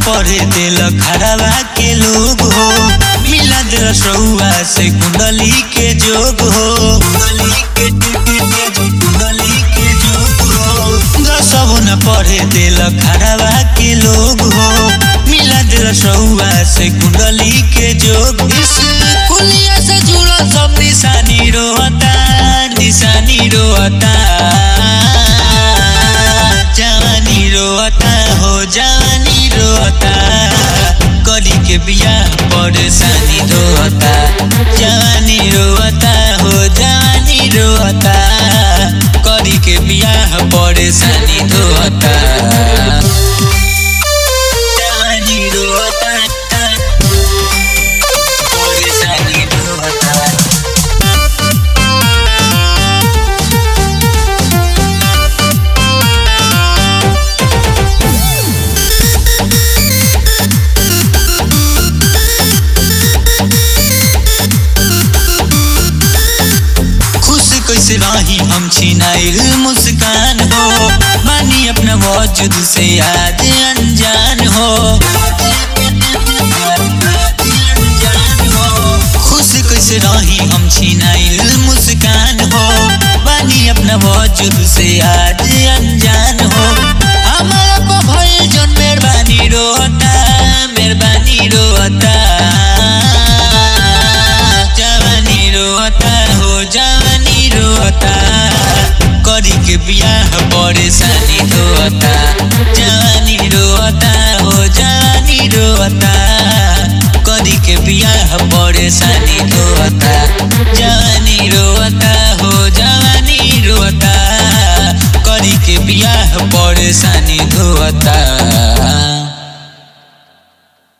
पढ़े दिल खड़वा के लोग हो मिलद रसौआ से कुंडली के जोग हो कुंडली के कुंडली के जोग हो दसब न पढ़े दिल खड़वा के लोग हो मिलद रसौआ से कुंडली के जोग इस कुलिया से जुड़ल सब निशानी रोता निशानी रोता जवानी रोता हो जवानी रोता करी के बिया परेशानी रोता जवानी रोता हो जवानी रोता करी के बिया परेशानी रोता जवानी रोता परेशानी रोता खुश कैसे रही हम छिनाइल मुस्कान हो मानी अपना वजूद से याद अनजान हो खुश कैसे रही हम छिनाइल मुस्कान हो बानी अपना वजूद से याद अनजान हो हमारा पर भइल जन मेहरबानी रोता मेहरबानी रोता जवानी रोता हो जवानी रोता करी के बियाह परेशानी रोता जवानी रोता हो जवानी रोता करी के बियाह परेशानी रोता जवानी रोता हो जवानी रोता करी के बियाह परेशानी रोता